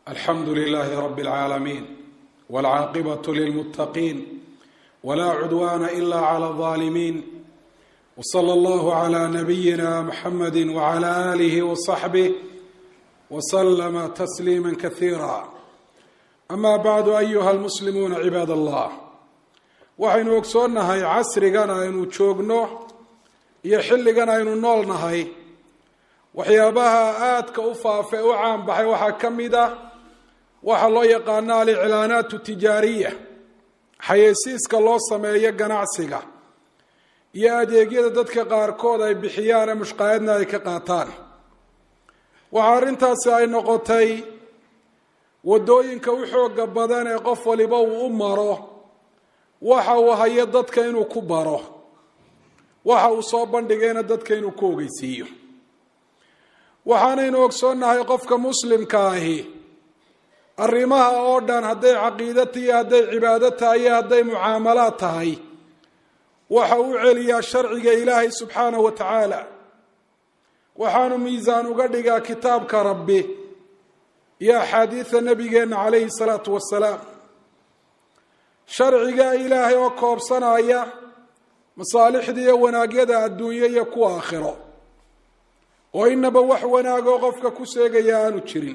alxamdu lilaahi rabi اlcaalamiin wاlcaaqibatu lilmuttaqiin wlaa cudwaana ila clى اlظaalimiin wslى اllahu clى nabiyina mxamadi wclى alih wصaxbih wslama tasliima kasiira ama bacdu ayuha almuslimuuna cibaad allah waxaynu ogsoonnahay casrigan aynu joogno iyo xilligan aynu nool nahay waxyaabaha aadka u faafa e u caanbaxay waxaa ka mid ah waxaa loo yaqaano aliclaanaat tijaariya xayeysiiska loo sameeyo ganacsiga iyo adeegyada dadka qaarkood ay bixiyaane mushqaayadna ay ka qaataan waxaa arrintaasi ay noqotay waddooyinka u xooga badan ee qof waliba uu u maro waxa uu hayo dadka inuu ku baro waxa uu soo bandhigayna dadka inuu ku ogeysiiyo waxaanaynu ogsoonnahay qofka muslimka ahi arrimaha oo dhan hadday caqiida iyo hadday cibaado tahay iyo hadday mucaamalaad tahay waxa u celiyaa sharciga ilaahay subxaanahu wa tacaala waxaanu miisaan uga dhigaa kitaabka rabbi iyo axaadiida nabigeenna calayhi salaatu wasalaam sharciga ilaahay oo koobsanaya masaalixda iyo wanaagyada adduunyo iyo kuwa aakhiro oo inaba wax wanaagoo qofka ku seegaya aanu jirin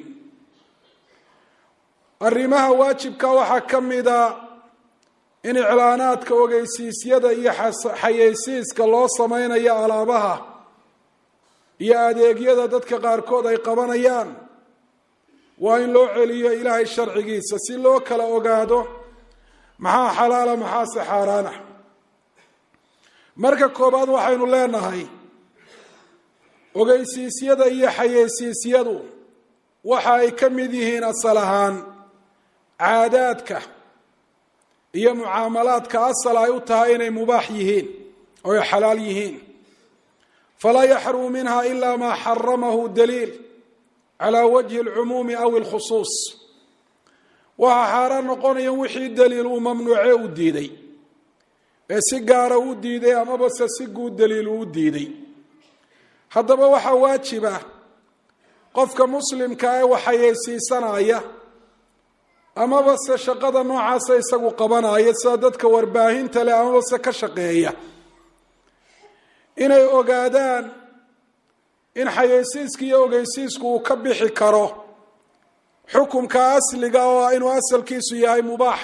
arrimaha waajibka waxaa ka mida in iclaanaadka ogeysiisyada iyo xayeysiiska loo sameynayo alaabaha iyo adeegyada dadka qaarkood ay qabanayaan waa in loo celiyo ilaahay sharcigiisa si loo kala ogaado maxaa xalaala maxaase xaaraana marka koobaad waxaynu leenahay ogeysiisyada iyo xayeysiisyadu waxa ay ka mid yihiin asal ahaan caadaadka iyo mucaamalaadka asal ay u tahay inay mubaax yihiin oo ay xalaal yihiin falaa yaxrumu minha ila ma xaramahu daliil calى wajhi اlcumuumi aw اlkhusuus waxaa xaaraan noqonaya wixii daliil uu mamnuuce u diiday ee si gaara u diiday amaba se si guud daliil uu diiday haddaba waxaa waajiba qofka muslimka ee waxayeysiisanaya amaba se shaqada noocaasa isagu qabanaya sida dadka warbaahinta leh amaba se ka shaqeeya inay ogaadaan in xayeysiiska iyo ogeysiisku uu ka bixi karo xukumka asliga oo ah inuu asalkiisu yahay mubaax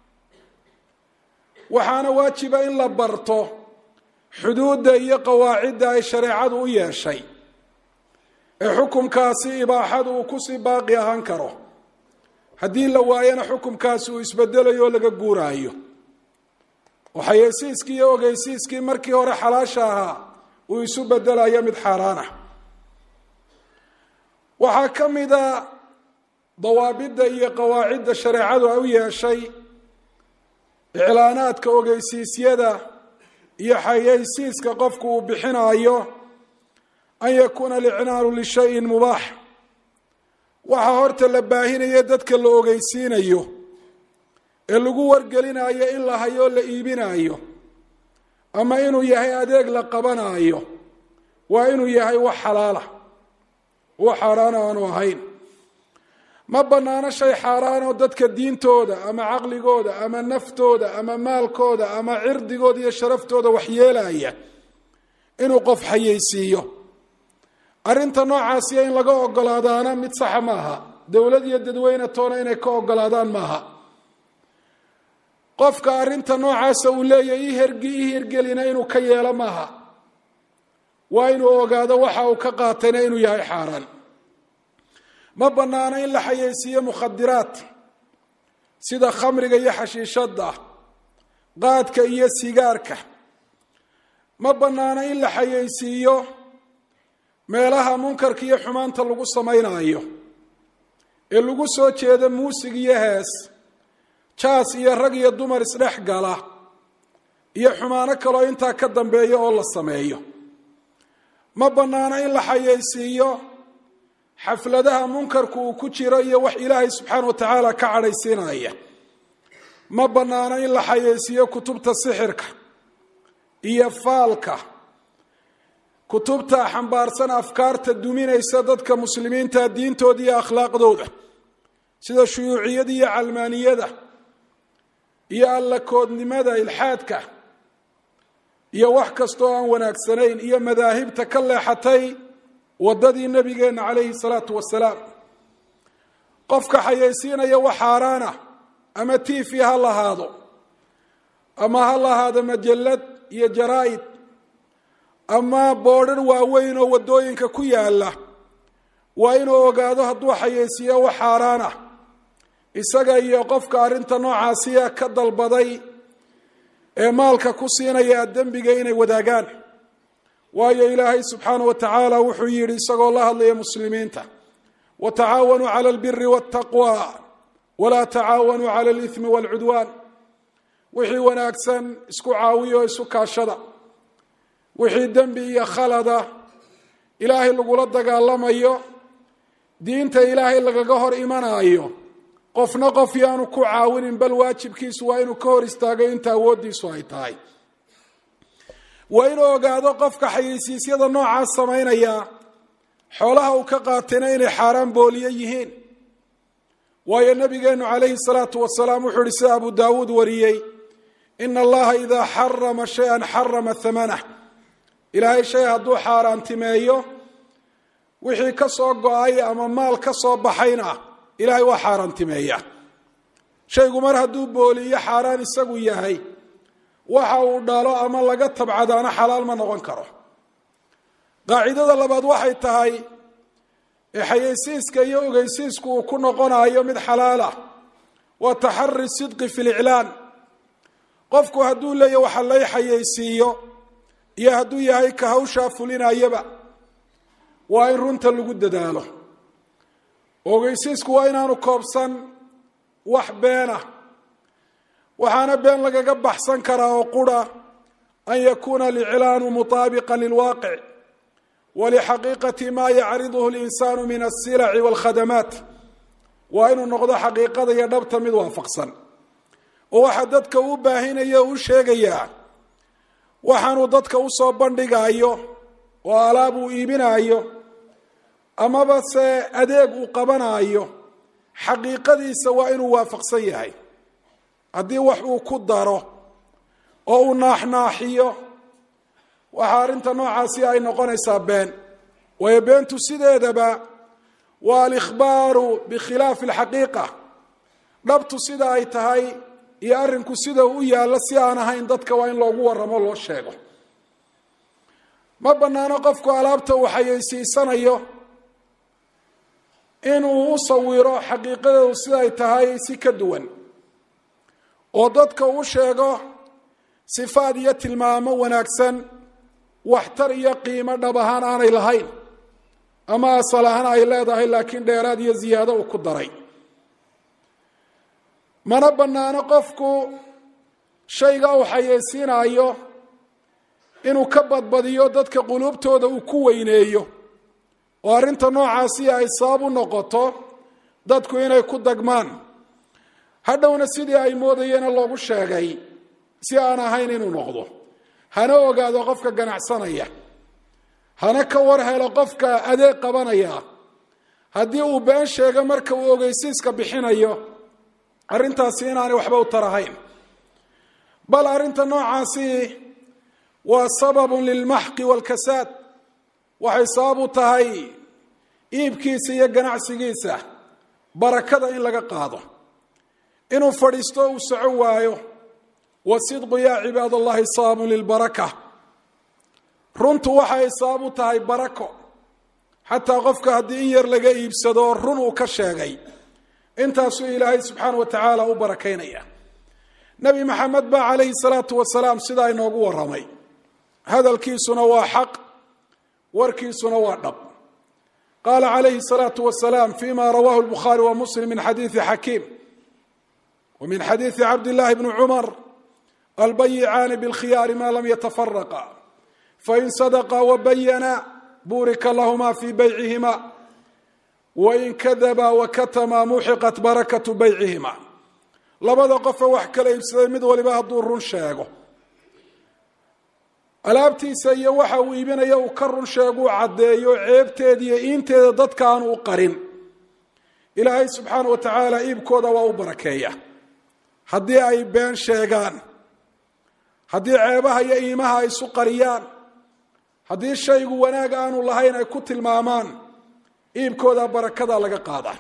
waxaana waajiba in la barto xuduudda iyo qawaacidda ay shareecadu u yeeshay ee xukumkaasi ibaaxadu uu kusii baaqi ahaan karo haddii la waayana xukumkaasi uu isbedelayo oo laga guuraayo oo xayeysiiskii iyo ogeysiiskii markii hore xalaasha ahaa uu isu bedelayo mid xaaraan ah waxaa ka mida dawaabidda iyo qawaacidda shareecadu ay u yeeshay iclaanaadka ogeysiisyada iyo xayeysiiska qofku uu bixinayo an yakuuna alicnaalu lishayin mubaax waxaa horta la baahinayo dadka la ogeysiinayo ee lagu wargelinayo in la hayoo la iibinayo ama inuu yahay adeeg la qabanayo waa inuu yahay wax xalaala wax xaaraana aanu ahayn ma banaano shay xaaraanoo dadka diintooda ama caqligooda ama naftooda ama maalkooda ama cirdigooda iyo sharaftooda waxyeelaya inuu qof xayeysiiyo arrinta noocaasiya in laga ogolaadaana mid saxa maaha dowlad iyo dadweyne toona inay ka ogolaadaan maaha qofka arrinta noocaasa uu leeyahay i hergi i hirgelina inuu ka yeelo maaha waa inuu ogaado waxa uu ka qaatayna inuu yahay xaaraan ma banaano in la xayeysiiyo mukhadiraad sida khamriga iyo xashiishadda qaadka iyo sigaarka ma banaano in la xayeysiiyo meelaha munkarka iyo xumaanta lagu samaynayo ee lagu soo jeedo muusig iyo hees jaas iyo rag iyo dumar isdhex gala iyo xumaano kaloo intaa ka dambeeya oo la sameeyo ma banaano in la xayeysiiyo xafladaha munkarku uu ku jiro iyo wax ilaahay subxaana wa tacaala ka cadhaysiinaya ma banaano in la xayeysiiyo kutubta sixirka iyo faalka kutubta xambaarsan afkaarta duminaysa dadka muslimiinta diintooda iyo akhlaaqdooda sida shuyuuciyada iyo calmaaniyada iyo allakoodnimada ilxaadka iyo wax kastoo aan wanaagsanayn iyo madaahibta ka leexatay waddadii nebigeenna calayhi salaatu wasalaam qofka xayaysiinaya wax xaaraana ama tiifi ha lahaado ama ha lahaado majallad iyo jaraa'id ama boodhan waaweyn oo waddooyinka ku yaalla waa inuu ogaado hadduu xayaysiiyo wax xaaraan ah isaga iyo qofka arrinta noocaasiya ka dalbaday ee maalka ku siinaya dembiga inay wadaagaan waayo ilaahay subxaana wa tacaala wuxuu yidhi isagoo la hadlaya muslimiinta watacaawanuu cala albiri waltaqwa walaa tacaawanuu cala alithmi waalcudwaan wixii wanaagsan isku caawiyo isu kaashada wixii dembi iyo khalada ilaahay lagula dagaalamayo diinta ilaahay lagaga hor imanaayo qofna qof yaanu ku caawinin bal waajibkiisu waa inuu ka hor istaago inta awooddiisu ay tahay waa inuu ogaado qofka xayeysiisyada noocaas samaynaya xoolaha uu ka qaatayna inay xaaraan booliye yihiin waayo nabigeenu calayhi salaatu wasalaam wuxuu ihi sida abu daawuud wariyey ina allaha idaa xarama shay-an xarama hamanah ilaahay shay hadduu xaaraantimeeyo wixii ka soo go-ay ama maal ka soo baxayna ilaahay waa xaaraantimeeya shaygu mar hadduu booliyo xaaraan isagu yahay waxa uu dhalo ama laga tabcadaana xalaal ma noqon karo qaacidada labaad waxay tahay ee xayeysiiska iyo ogeysiisku uu ku noqonayo mid xalaalah waa taxari sidqi fi liclaan qofku hadduu leeya waxa lay xayeysiiyo iyo hadduu yahay ka hawshaa fulinayaba waa in runta lagu dadaalo ogeysiisku waa inaanu koobsan wax beena waxaana been lagaga baxsan karaa oo qura an yakuuna aliclaanu mutaabiqa lilwaaqic walixaqiiqati ma yacriduhu linsaanu min alsilaci walkhadamaat waa inuu noqdo xaqiiqada iyo dhabta mid waafaqsan oo waxa dadka u baahinaya o u sheegayaa waxaanuu dadka usoo bandhigaayo oo alaab uu iibinaayo amaba se adeeg uu qabanaayo xaqiiqadiisa waa inuu waafaqsan yahay haddii wax uu ku daro oo uu naaxnaaxiyo waxaa arrinta noocaasi ay noqonaysaa been waayo beentu sideedaba waa alikhbaaru bikhilaafi alxaqiiqa dhabtu sida ay tahay iyo arrinku sida u yaallo si aan ahayn dadka waa in loogu warramo loo sheego ma bannaano qofku alaabta uu xayeysiisanayo inuu u sawiro xaqiiqadeedu siday tahay si ka duwan oo dadka u sheego sifaad iyo tilmaamo wanaagsan waxtar iyo qiimo dhab ahaan aanay lahayn ama asal ahaan ay leedahay laakiin dheeraad iyo ziyaado uu ku daray mana bannaano qofku shayga uu xayeysiinayo inuu ka badbadiyo dadka quluubtooda uu ku weyneeyo oo arrinta noocaasi ay sabab u noqoto dadku inay ku dagmaan hadhowna sidii ay moodayeena loogu sheegay si aan ahayn inuu noqdo hana ogaado qofka ganacsanaya hana ka war helo qofka adeeg qabanaya haddii uu been sheego marka uu ogeysiiska bixinayo arrintaasi inaanay waxba u tarahayn bal arrinta noocaasi waa sababun lilmaxqi waalkasaad waxay sabab u tahay iibkiisa iyo ganacsigiisa barakada in laga qaado inuu fadhiisto uu soco waayo wasidqu yaa cibaad allahi sababun lilbaraka runtu waxay sabab u tahay barako xataa qofka haddii in yar laga iibsado run uu ka sheegay intaasuu ilaahay subxaana wa tacaala u barakaynaya nebi maxamed baa calayhi salaatu wasalaam sidaa inoogu warramay hadalkiisuna waa xaq warkiisuna waa dhab qaala calayhi salaatu wasalaam fima rawahu lbukhaari wa muslim min xadiidi xakiim wa min xadiidi cabdillahi bni cumar albayicaani bilkhiyaari ma lam yatafaraqa fain sadaqa wabayana burika lahuma fi baycihima wain kadaba wakatama muxiqat barakatu baycihima labada qofe wax kala iibsaday mid waliba hadduu run sheego alaabtiisa iyo waxa uu iibinaya uu ka run sheeguu caddeeyo ceebteeda iyo iinteeda dadka aan u qarin ilaahay subxaana wa tacaala iibkooda waa u barakeeya haddii ay been sheegaan haddii ceebaha iyo iimaha ay isu qariyaan haddii shaygu wanaag aanu lahayn ay ku tilmaamaan iibkooda barakada laga qaada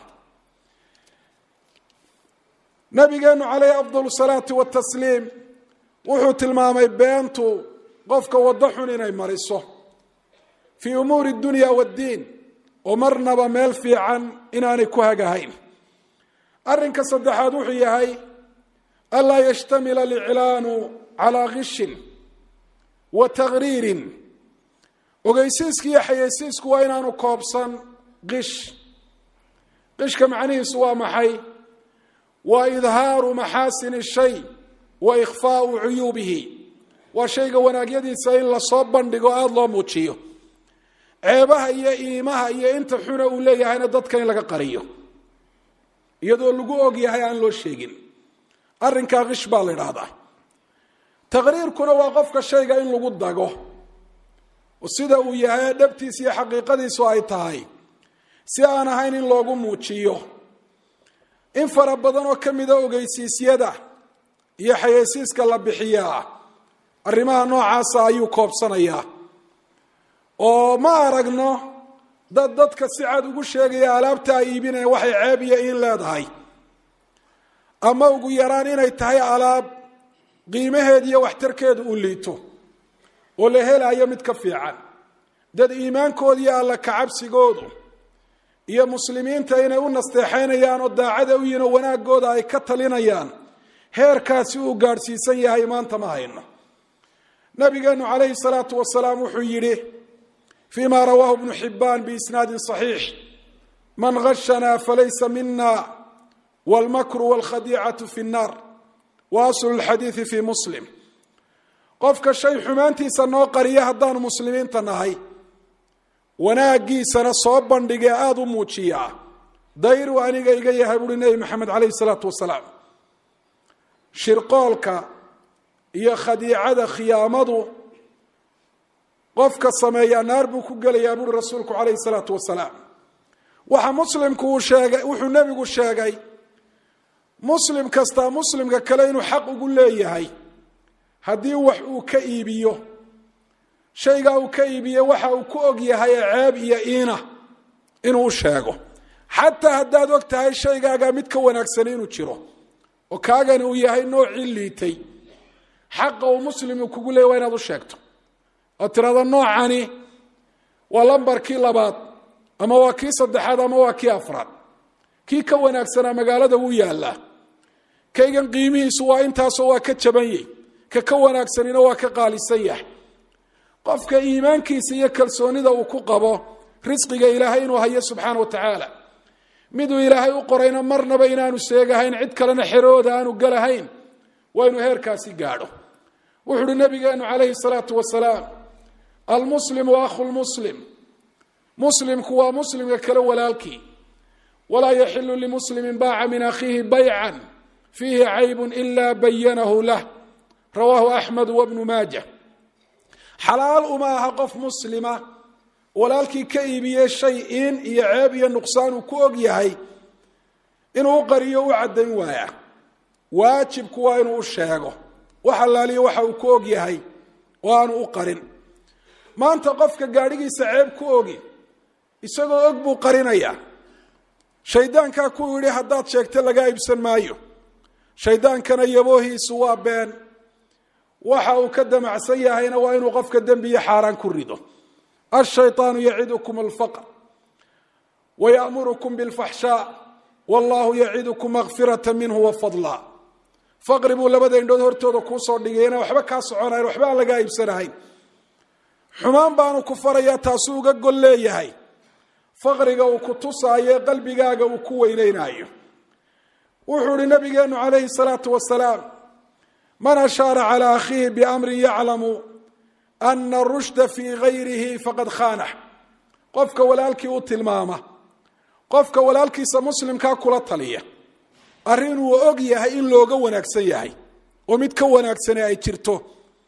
nabigeenu calayhi afdal salaati watasliim wuxuu tilmaamay beentu qofka waddo xun inay mariso fii umuuri dunya waddiin oo marnaba meel fiican inaanay ku hagahayn arrinka saddexaad wuxuu yahay anlaa yashtamila aliclaanu calaa kishin wa taqriirin ogeysiiska iyo xayeysiisku waa inaanu koobsan qish qishka macnihiisu waa maxay waa idhaaru maxaasini shay wa ikhfaau cuyuubihi waa shayga wanaagyadiisa in lasoo bandhigo aada loo muujiyo ceebaha iyo iimaha iyo inta xuna uu leeyahayna dadka in laga qariyo iyadoo lagu og yahay aan loo sheegin arrinkaa qish baa la idhaahdaa taqriirkuna waa qofka shayga in lagu dago sida uu yahay dhabtiisa iyo xaqiiqadiisu ay tahay si aan ahayn in loogu muujiyo in fara badan oo ka mida ogeysiisyada iyo xayeysiiska la bixiyaa arrimaha noocaasa ayuu koobsanayaa oo ma aragno dad dadka si cad ugu sheegaya alaabta ay iibinaya waxay ceeb iyo in leedahay ama ugu yaraan inay tahay alaab qiimaheeda iyo waxtarkeedu uu liito oo la helayo mid ka fiican dad iimaankooda iyo alla kacabsigoodu iyo muslimiinta inay u nasteexaynayaan oo daacada u yihin oo wanaagooda ay ka talinayaan heerkaasi uu gaadhsiisan yahay maanta ma hayno nabigeenu calayhi salaatu wasalaam wuxuu yidhi fii ma rawaahu bnu xibaan biisnaadin صaxiix man gashanaa falaysa mina wاlmakru wاlkhadiicatu fi الnar wa aslu اlxadiidi fi muslim qofka shay xumaantiisa noo qariya haddaanu muslimiinta nahay wanaagiisana soo bandhigee aada u muujiyaa dayru aniga iga yahay buuhi nebi maxamed calayhi salaatu wasalaam shirqoolka iyo khadiicada khiyaamadu qofka sameeyaa naar buu ku gelayaa buuhi rasuulku calayhi salaatu wasalaam waxa muslimku uu sheegay wuxuu nebigu sheegay muslim kastaa muslimka kale inuu xaq ugu leeyahay haddii wax uu ka iibiyo shaygaa uu ka iibiye waxa uu ku og yahay ee ceeb iyo iina inuu u sheego xataa haddaad og tahay shaygaagaa mid ka wanaagsani inuu jiro oo kaagani uu yahay noocii liitay xaqa uu muslim uu kugu leeyay waa inaad u sheegto oo tirada noocani waa lambarkii labaad ama waa kii saddexaad ama waa kii afraad kii ka wanaagsanaa magaalada wuu yaallaa kaygan qiimihiisu waa intaasoo waa ka jabanyey ka ka wanaagsanina waa ka qaalisan yahay qofka iimaankiisa iyo kalsoonida uu ku qabo risqiga ilaahay inuu hayo subxaana wa tacaala miduu ilaahay u qorayna marnaba inaanu seegahayn cid kalena xerooda aanu galahayn waa inuu heerkaasi gaadho wuxu uhi nabigeenu calayhi salaatu wasalaam almuslimu akhu lmuslim muslimku waa muslimka kale walaalkii walaa yaxilu limuslimin baaca min akhiihi baycan fiihi caybun ila bayanahu lah rawaahu axmed wabnu maaja xalaal uma aha qof muslima walaalkii ka iibiyey shay in iyo ceeb iyo nuqsaan uu ku og yahay inuu u qariyo u caddayn waaya waajibku waa inuu u sheego wax allaaliyo waxa uu ku og yahay oo aanu u qarin maanta qofka gaadhigiisa ceeb ku ogi isagoo og buu qarinayaa shaydaankaa ku yidhi haddaad sheegta lagaa iibsan maayo shaydaankana yaboohiisu waa been waxa uu ka damacsan yahayna waa inuu qofka dembi iyo xaaraan ku rido ashayطaanu yacidukum alfaqr wayaأmurukum biاlfaxshaa wallahu yacidukum makfirata minhu wafadla faqri buu labada indhood hortooda kuusoo dhigay inaan waxba kaa soconayn waxba aan lagaa iibsanahayn xumaan baanu ku farayaa taasuu uga gol leeyahay faqriga uu ku tusaayo ee qalbigaaga uu ku weyneynaayo wuxuu ihi nabigeenu calayhi الsalaatu wasalaam man ashaara calى akhiihi biamrin yaclamu ana rushda fii gayrihi faqad khaanax qofka walaalkii u tilmaama qofka walaalkiisa muslimkaa kula taliya arrin uu og yahay in looga wanaagsan yahay oo mid ka wanaagsane ay jirto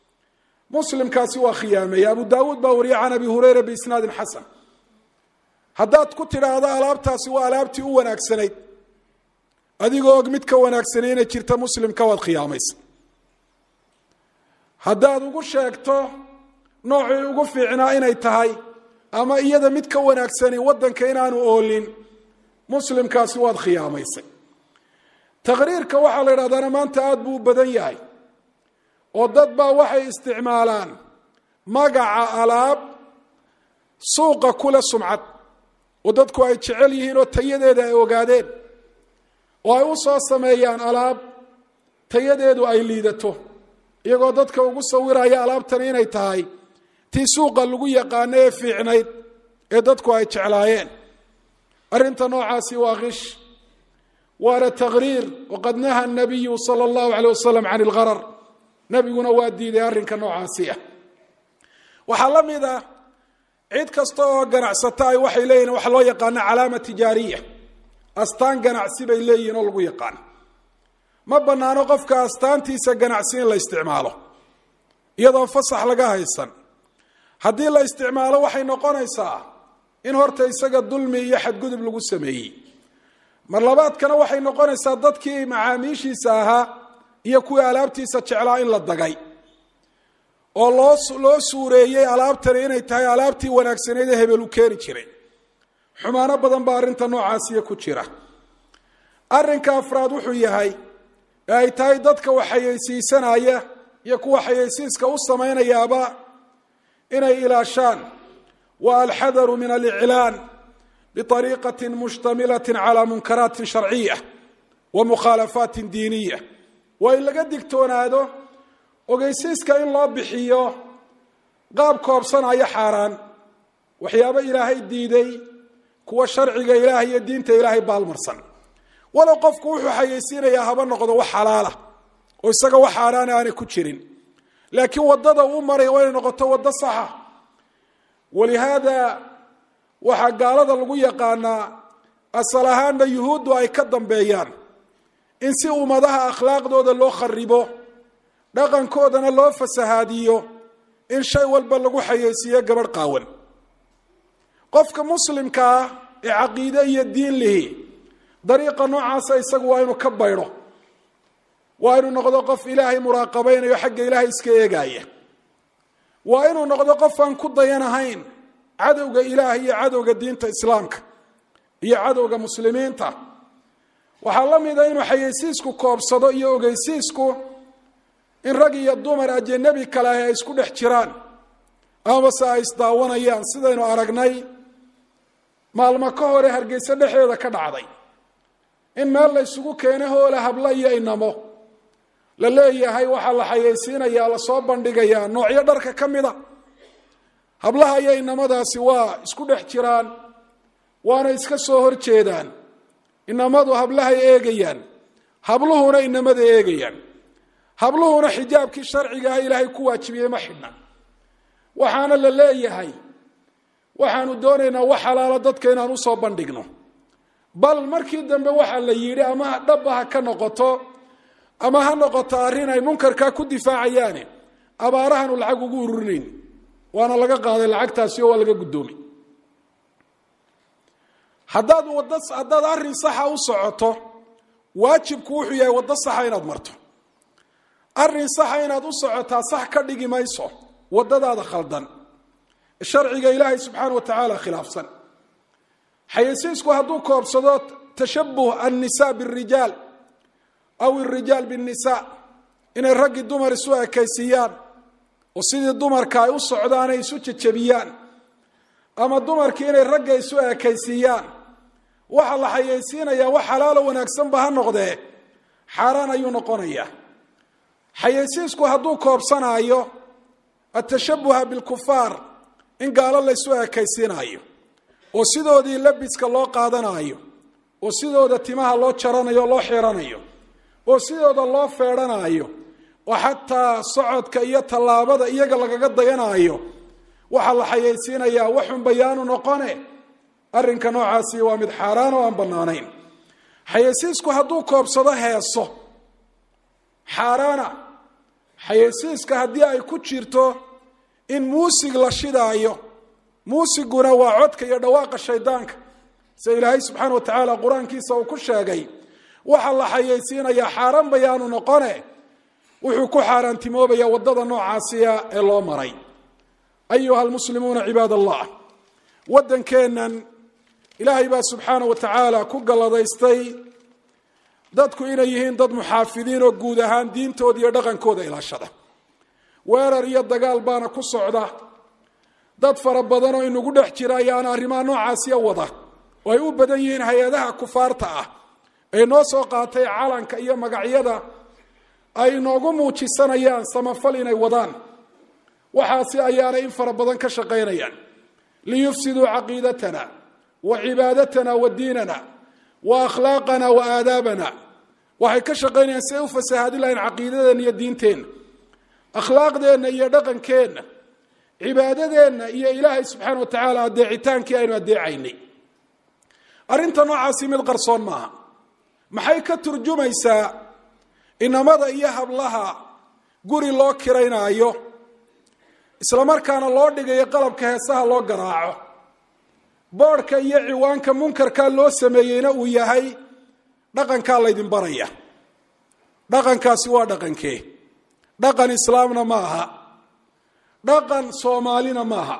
muslimkaasi waa khiyaameeye abu daawuud baa wariye can abi hurayra biisnaadin xasan haddaad ku tidhaahdo alaabtaasi waa alaabtii u wanaagsanayd adigoo og mid ka wanaagsanay inay jirta muslimka waad khiyaamaysa haddaad ugu sheegto noocii ugu fiicnaa inay tahay ama iyada mid ka wanaagsani waddanka inaanu oolin muslimkaasi waad khiyaamaysay taqriirka waxaa la idhahdaana maanta aada buu u badan yahay oo dad baa waxay isticmaalaan magaca alaab suuqa kule sumcad oo dadku ay jecel yihiin oo tayadeeda ay ogaadeen oo ay u soo sameeyaan alaab tayadeedu ay liidato iyagoo dadka ugu sawiraya alaabtani inay tahay tii suuqa lagu yaqaano ee fiicnayd ee dadku ay jeclaayeen arrinta noocaasi waa kish waana taqriir waqad naha nabiyu sala allahu aleyh wasalam can ilgharar nebiguna waa diiday arrinka noocaasi ah waxaa la mid ah cid kasta oo ganacsata ay waxay leeyihin waxa loo yaqaano calaama tijaariya astaan ganacsi bay leeyihin oo lagu yaqaano ma banaano qofka astaantiisa ganacsi in la isticmaalo iyadoon fasax laga haysan haddii la isticmaalo waxay noqonaysaa in horta isaga dulmi iyo xadgudub lagu sameeyey mar labaadkana waxay noqonaysaa dadkii macaamiishiisa ahaa iyo kuwii alaabtiisa jeclaa in la dagay oo loo loo suureeyey alaabtani inay tahay alaabtii wanaagsaneyd ee hebel u keeni jiray xumaano badan baa arrinta noocaasiya ku jira arrinka afraad wuxuu yahay ee ay tahay dadka wax xayeysiisanaya iyo kuwa xayeysiiska u samaynayaaba inay ilaashaan wa alxadaru min aliclaan biariiqati mushtamilati cala munkaraati sharciya wa mukhaalafaati diiniya waa in laga digtoonaado ogeysiiska in loo bixiyo qaab koobsanaya xaaraan waxyaabo ilaahay diiday kuwa sharciga ilaahay iyo diinta ilaahay baalmarsan walow qofku wuxuu xayeysiinayaa haba noqdo wax xalaala oo isaga wax xaaraana aanay ku jirin laakiin wadada uu maraya waa inay noqoto waddo saxa walihaada waxaa gaalada lagu yaqaanaa asal ahaanna yuhuuddu ay ka dambeeyaan in si ummadaha akhlaaqdooda loo kharibo dhaqankoodana loo fasahaadiyo in shay walba lagu xayeysiiyo gabadh qaawan qofka muslimka ah ee caqiide iyo diin lihi dariiqa noocaasa isagu waa inuu ka baydho waa inuu noqdo qof ilaahay muraaqabaynayo xagga ilaahay iska eegaya waa inuu noqdo qof aan ku dayanahayn cadowga ilaah iyo cadowga diinta islaamka iyo cadowga muslimiinta waxaa la mida inuu xayeysiisku koobsado iyo ogeysiisku in rag iyo dumar ajanebi kale ah ay isku dhex jiraan amase ay isdaawanayaan sidaynu aragnay maalmo ka hore hargeyse dhexeeda ka dhacday in meel la ysugu keeno hoola habla iyo inamo la leeyahay waxaa la xayeysiinayaa lasoo bandhigayaa noocyo dharka ka mida hablaha iyo inamadaasi waa isku dhex jiraan waana iska soo hor jeedaan inamadu hablahay eegayaan habluhuna inamada eegayaan habluhuna xijaabkii sharciga ah ilaahay ku waajibiyey ma xidhna waxaana la leeyahay waxaanu doonaynaa wax xalaalo dadka inaan usoo bandhigno bal markii dambe waxaa la yidhi ama dhabba ha ka noqoto ama ha noqoto arrin ay munkarkaa ku difaacayaane abaarahanu lacag ugu ururinayn waana laga qaaday lacagtaasi oo waa laga guddoomay haddaad wada haddaad arrin saxa u socoto waajibku wuxuu yahay waddo saxa inaad marto arrin saxa inaad u socotaa sax ka dhigi mayso waddadaada khaldan sharciga ilaahay subxaana wa tacaala khilaafsan xayeysiisku hadduu koobsado tashabuh annisa birijaal aw irijaal binnisa inay raggii dumar isu ekaysiiyaan oo sidii dumarka ay u socdaan ay isu jejebiyaan ama dumarkii inay ragga isu ekaysiiyaan waxa la xayeysiinayaa wax xalaalo wanaagsanba ha noqdee xaaraan ayuu noqonayaa xayeysiisku hadduu koobsanaayo atashabuha bilkufaar in gaalo laysu ekaysiinaayo oo sidoodii labiska loo qaadanaayo oo sidooda timaha loo jaranayo o loo xiranayo oo sidooda loo feedhanaayo oo xataa socodka iyo tallaabada iyaga lagaga dayanaayo waxaa la xayeysiinayaa waxun bayaanu noqone arrinka noocaasi waa mid xaaraan oo aan bannaanayn xayeysiisku hadduu koobsado heeso xaaraana xayeysiiska haddii ay ku jirto in muusig la shidaayo muusiguna waa codka iyo dhawaaqa shaydaanka sida ilaahay subxaana wa tacaala qur-aankiisa uu ku sheegay waxa la xayaysiinayaa xaaraan bayaanu noqone wuxuu ku xaaraantimoobaya waddada noocaasiya ee loo maray ayuha almuslimuuna cibaad allah waddankeennan ilaahay baa subxaana wa tacaala ku galladaystay dadku inay yihiin dad muxaafidiin oo guud ahaan diintooda iyo dhaqankooda ilaashada weerar iyo dagaal baana ku socda dad fara badan oo inagu dhex jira ayaana arrimaha noocaasiya wada oo ay u badan yihiin hay-adaha kufaarta ah ee noo soo qaatay calanka iyo magacyada ay noogu muujisanayaan samafal inay wadaan waxaasi ayaana in fara badan ka shaqaynayaan liyufsiduu caqiidatana wa cibaadatana wa diinana wa akhlaaqana wa aadaabana waxay ka shaqaynayaan si ay u fasahaadin lahayn caqiidadeenna iyo diinteenna akhlaaqdeenna iyo dhaqankeenna cibaadadeenna iyo ilaahay subxaana wa tacaala adeecitaankii aynu adeecaynay arrinta noocaasi mid qarsoon maaha maxay ka turjumaysaa inamada iyo hablaha guri loo kiraynaayo islamarkaana loo dhigayo qalabka heesaha loo garaaco boodhka iyo ciwaanka munkarkaa loo sameeyeyna uu yahay dhaqankaa laydin baraya dhaqankaasi waa dhaqankee dhaqan islaamna ma aha dhaqan soomaalina maaha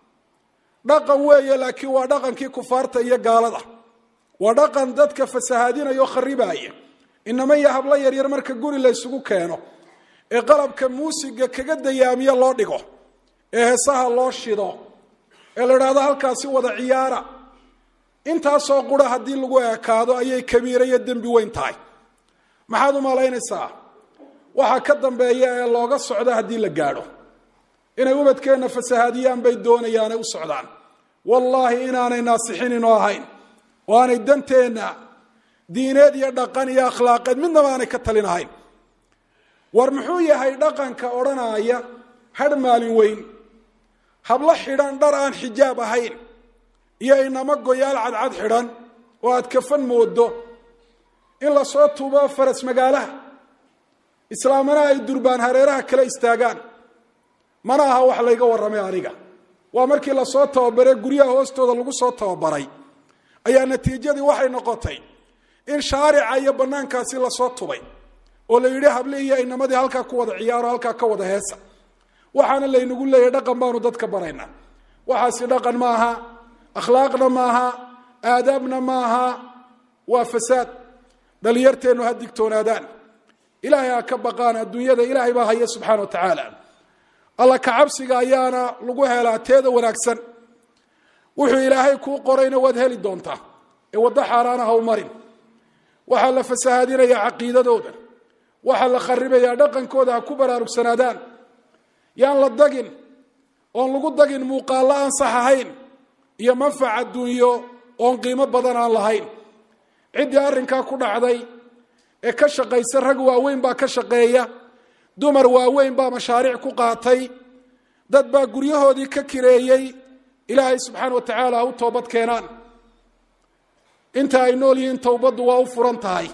dhaqan weeye laakiin waa dhaqankii kufaarta iyo gaalada waa dhaqan dadka fasahaadinaya oo kharibaaya inama iyo hablo yaryar marka guri la ysugu keeno ee qalabka muusiga kaga dayaamiya loo dhigo ee heesaha loo shido ee la idhaahdo halkaasi wada ciyaara intaasoo qura haddii lagu ekaado ayay kabiira iyo dembi weyn tahay maxaad u malaynaysaa waxaa ka dambeeya ee looga socdo haddii la gaadho inay ubadkeenna fasahaadiyaan bay doonayaanay u socdaan wallaahi inaanay naasixinino ahayn oo aanay danteenna diineed iyo dhaqan iyo akhlaaqeed midnaba aanay ka talin ahayn war muxuu yahay dhaqanka odhanaya hadh maalin weyn hablo xidhan dhar aan xijaab ahayn iyo inamo goyaal cadcad xidhan oo aad kafan moodo in lasoo tuubo faras magaalaha islaamana ay durbaan hareeraha kala istaagaan mana aha wax layga warramay aniga waa markii lasoo tababaree guryaha hoostooda lagu soo tababaray ayaa natiijadii waxay noqotay in shaarica iyo banaankaasi lasoo tubay oo la yidhi habli iyo inamadii halkaa ku wada ciyaaro halkaa ka wada heesa waxaana laynagu leeyahay dhaqan baanu dadka baraynaa waxaasi dhaqan maaha akhlaaqna maaha aadaabna maaha waa fasaad dhalinyarteennu ha digtoonaadaan ilaahay ha ka baqaan adduunyada ilaahay baa haya subxana wa tacaala alla kacabsiga ayaana lagu helaa teeda wanaagsan wuxuu ilaahay kuu qorayna waad heli doontaa ee waddo xaaraana ha u marin waxaa la fasahaadinayaa caqiidadooda waxaa la kharibayaa dhaqankooda ha ku baraarugsanaadaan yaan la dagin oon lagu dagin muuqaallo aan sax ahayn iyo manfac adduunyo oon qiimo badan aan lahayn ciddii arrinkaa ku dhacday ee ka shaqaysa rag waaweyn baa ka shaqeeya dumar waaweyn baa mashaariic ku qaatay dad baa guryahoodii ka kireeyey ilaahay subxaana wa tacaala ha u toobad keenaan inta ay nool yihiin towbaddu waa u furan tahay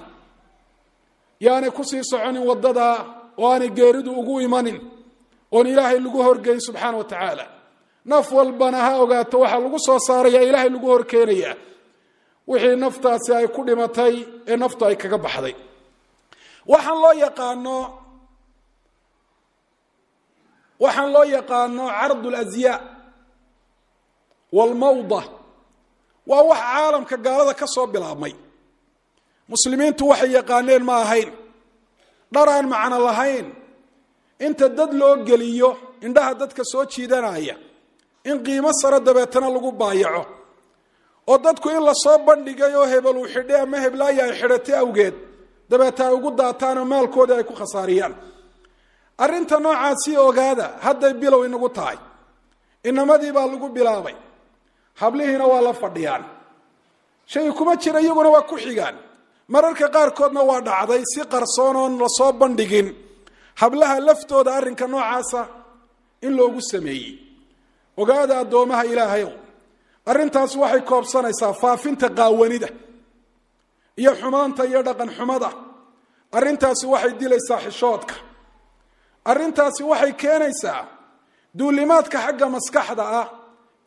yaanay kusii soconin waddadaa oo aanay geeridu ugu imanin oon ilaahay lagu horgeyn subxaana wa tacaala naf walbana ha ogaato waxaa lagu soo saaraya ilaahay lagu horkeenayaa wixii naftaasi ay ku dhimatay ee naftu ay kaga baxday waxaan loo yaqaano waxaan loo yaqaano cardu lasyaa walmawda waa wax caalamka gaalada ka soo bilaabmay muslimiintu waxay yaqaaneen ma ahayn dhar aan macno lahayn inta dad loo geliyo indhaha dadka soo jiidanaya in qiimo sare dabeetana lagu baayaco oo dadku in lasoo bandhigay oo hebel uu xidhay ama heblaaya ay xidhatay awgeed dabeeta ay ugu daataanoo maalkooda ay ku khasaariyaan arrinta noocaasii ogaada hadday bilow inagu tahay inamadii baa lagu bilaabay hablihiina waa la fadhiyaan shay kuma jira iyaguna waa ku xigaan mararka qaarkoodna waa dhacday si qarsoon oon lasoo bandhigin hablaha laftooda arrinka noocaasa in loogu sameeyey ogaada addoomaha ilaahayow arrintaas waxay koobsanaysaa faafinta qaawanida iyo xumaanta iyo dhaqan xumada arrintaasi waxay dilaysaa xishoodka arrintaasi waxay keenaysaa duulimaadka xagga maskaxda ah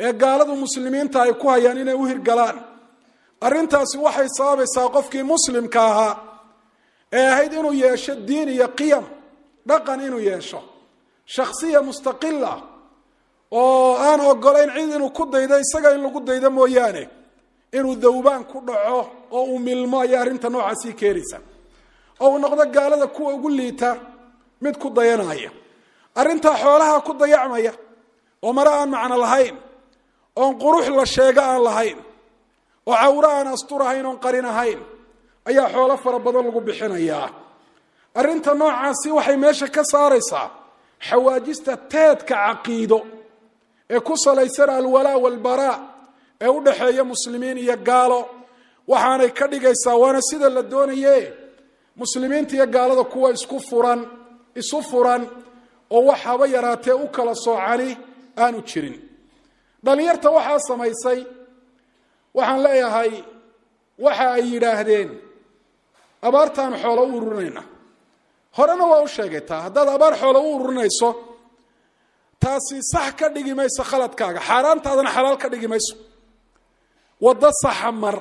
ee gaaladu muslimiinta ay ku hayaan inay u hirgalaan arrintaasi waxay sababaysaa qofkii muslimka ahaa ee ahayd inuu yeesho diin iyo qiyam dhaqan inuu yeesho shakhsiya mustaqila oo aan ogolayn cid inuu ku daydo isaga in lagu daydo mooyaane inuu dawbaan ku dhaco oo uu milmo ayaa arrinta noocaasii keenaysa oo uu noqdo gaalada kuwa ugu liita mid ku dayanaya arrintaa xoolaha ku dayacmaya oo mare aan macno lahayn oon qurux la sheego aan lahayn oo cawro aan asturahayn oon qarin ahayn ayaa xoolo fara badan lagu bixinayaa arrinta noocaasi waxay meesha ka saaraysaa xawaajista teedka caqiido ee ku salaysan alwalaa walbaraa ee u dhaxeeya muslimiin iyo gaalo waxaanay ka dhigaysaa waana sida la doonaye muslimiinta iyo gaalada kuwa isku furan isu furan oo wax haba yaraatee u kala soocani aanu jirin dhallinyarta waxaa samaysay waxaan leeyahay waxa ay yidhaahdeen abaartaanu xoolo u ururinayna horena waa u sheegay taa haddaad abaar xoolo u ururinayso taasi sax ka dhigi mayso khaladkaaga xaaraantaadana xalaal ka dhigi mayso waddo saxa mar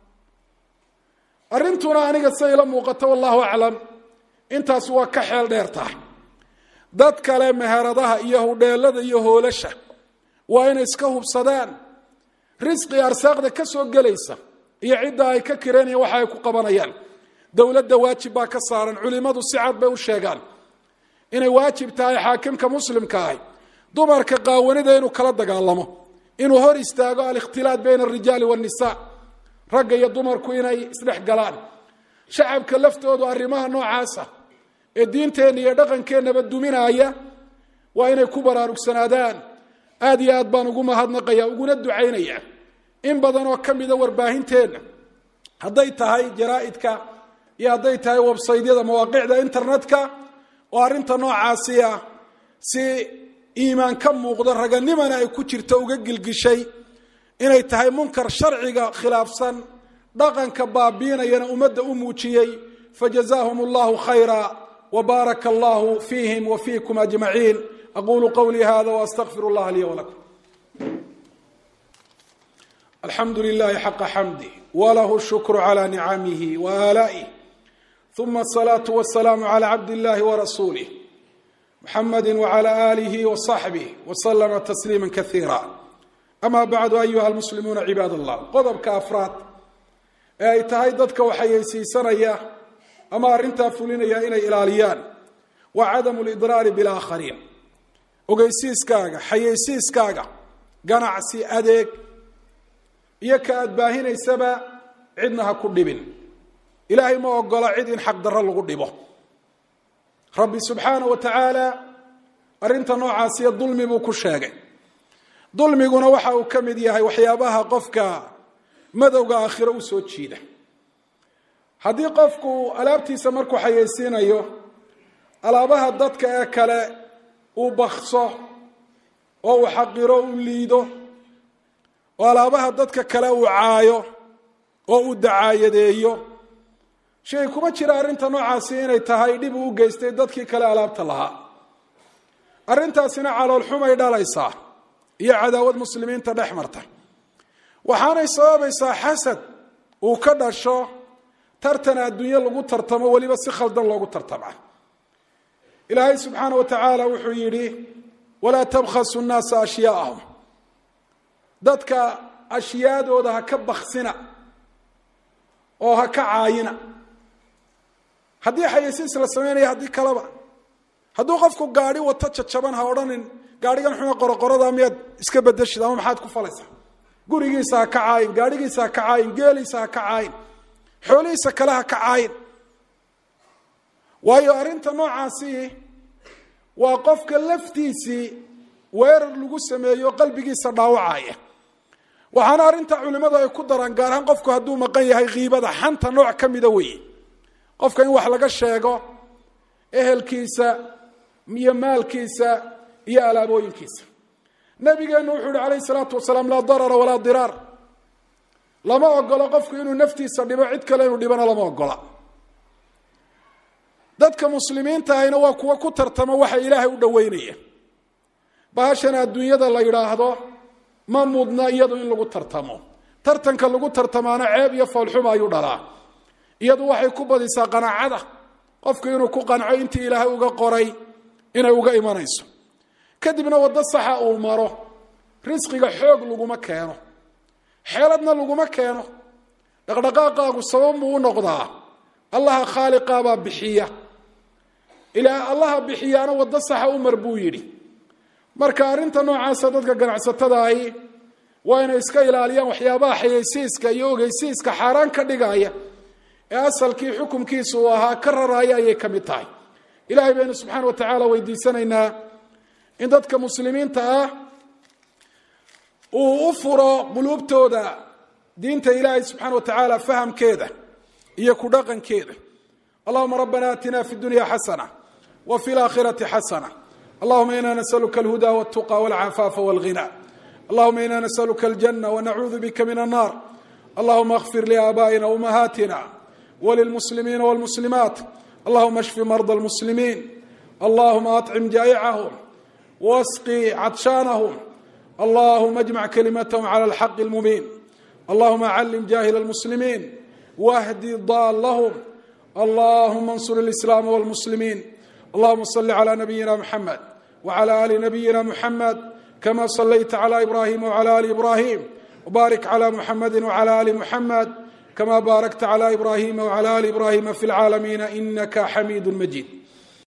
arrintuna aniga sida ila muuqato wallahu aclam intaas waa ka xeel dheer tahay dad kale meheradaha iyo hudheelada iyo hoolasha waa inay iska hubsadaan risqi arsaaqda ka soo gelaysa iyo cidda ay ka kireenayaan waxa ay ku qabanayaan dowladda waajib baa ka saaran culimmadu si cad bay u sheegaan inay waajib tahay xaakimka muslimka ahi dumarka qaawanida inuu kala dagaalamo inuu hor istaago alikhtilaat bayna alrijaali waannisa ragga iyo dumarku inay isdhex galaan shacabka laftoodu arrimaha noocaasa ee diinteenna iyo dhaqankeennaba duminaaya waa inay ku baraarugsanaadaan aad iyo aad baan ugu mahadnaqaya uguna ducaynaya in badan oo ka mida warbaahinteenna hadday tahay jaraa'idka iyo hadday tahay websaydyada mawaaqicda internetka oo arrinta noocaasi ah si iimaan ka muuqdo raganimana ay ku jirto uga gilgishay inay tahay munkar sharciga khilaafsan dhaqanka baabiinayana ummadda u muujiyey fajazaahum allahu khayra wbaaraka allahu fiihim wa fiikum ajmaciin aqulu qawlii hada waastaqfir اllaha lii wlakum alxamdu lilahi xaqa xamdi walahu shukru cla nicamihi waaala'ih uma asalaatu wasalaamu cla cabd illahi warasuulih muxamadi wcla alihi waصaxbih waslama tasliima kaiira ama bacdu ayuha almuslimuuna cibaad allah qodobka afraad ee ay tahay dadka waxayeysiisanaya ama arrintaa fulinaya inay ilaaliyaan waa cadamu lidraari bilaakhariin ogeysiiskaaga xayeysiiskaaga ganacsi adeeg iyo ka aad baahinaysaba cidna ha ku dhibin ilaahay ma ogola cid in xaqdarro lagu dhibo rabbi subxaana wa tacaala arrinta noocaasiyo dulmi buu ku sheegay dulmiguna waxa uu ka mid yahay waxyaabaha qofka madowga aakhiro u soo jiida haddii qofku alaabtiisa markuu xayeysiinayo alaabaha dadka ee kale uu bakso oo uu xaqiro u liido oo alaabaha dadka kale uu caayo oo uu dacaayadeeyo shay kuma jira arrinta noocaasi inay tahay dhib uu u geystay dadkii kale alaabta lahaa arrintaasina caloolxumay dhalaysaa iyo cadaawad muslimiinta dhex marta waxaanay sababaysaa xasad uu ka dhasho tartan adduunye lagu tartamo weliba si khaldan loogu tartama ilaahay subxaana wa tacaala wuxuu yidhi walaa tabkhasu nnaasa ashyaaahum dadka ashyaadooda ha ka baksina oo ha ka caayina haddii xayeysiis la samaynaya haddii kaleba hadduu qofku gaadhi wato jajaban ha odhanin gaadhigan xuma qoroqorada miyaad iska bedeshid ama maxaad ku falaysaa gurigiisa ha ka caayin gaadhigiisa ha ka caayin geeliisa ha ka caayin xoolihiisa kale ha ka caayin waayo arrinta noocaasi waa qofka laftiisii weerar lagu sameeyo qalbigiisa dhaawacaya waxaana arrinta culimmadu ay ku daraan gaar ahaan qofku hadduu maqan yahay kiibada xanta nooc ka mida weeye qofka in wax laga sheego ehelkiisa iyo maalkiisa iyo alaabooyinkiisa nabigeenu wuxuu yihi calayh salaatu wasalaam laa darara walaa diraar lama ogolo qofku inuu naftiisa dhibo cid kale inuu dhibona lama ogola dadka muslimiinta ahina waa kuwa ku tartama waxa ilaahay u dhoweynaya bahashan adduunyada la yidhaahdo ma mudna iyadu in lagu tartamo tartanka lagu tartamaana ceeb iyo foolxuma ayuu dhalaa iyadu waxay ku badisaa qanaacada qofku inuu ku qanco intii ilaahay uga qoray inay uga imanayso kadibna waddo saxa uu maro risqiga xoog laguma keeno xeeladna laguma keeno dhaqdhaqaaqaagu sabab buu u noqdaa allaha khaaliqaabaa bixiya ilaa allaha bixiyaana waddo saxa u mar buu yidhi marka arrinta noocaasa dadka ganacsatada ahi waa inay iska ilaaliyaan waxyaabaha xayeysiiska iyo ogeysiiska xaaraan ka dhigaya ee asalkii xukumkiisa uu ahaa ka raraaya ayay ka mid tahay ilahay baynu subxaana wa tacaala weydiisanaynaa in dadka muslimiinta ah uu u furo quluubtooda diinta ilaahay subxaana wa tacaala fahamkeeda iyo ku dhaqankeeda allahuma rabbana aatina fi dunya xasana wa fi laakhirati xasana allahuma ina nasaluka alhuda waltuqa walcafaafa walghina allahuma ina nasaluka aljanna wanacuudu bika min annar allahuma اغfir liaabaa'ina umahaatina walilmuslimiina walmuslimaat allahuma ashfi marda almuslimiin allahuma aطcim jaa'icahum wasqi cadshaanahum allahuma اjmac kalimatahum clى alxaqi اlmubiin allahuma calim jahil اlmuslimiin wahdi daalahum allahuma اnsur اlislaam wاlmuslimiin allahuma صli clى nabiyina mxamed wclى ali nabiyina mxamed kama صlayta clى ibrahim wclى ali ibrahim wbarik clى mxamedi wclى ali mxamed kama baarakta clى ibrahima wclى ali ibrahima fi اlcaalamiina inaka xamiid majid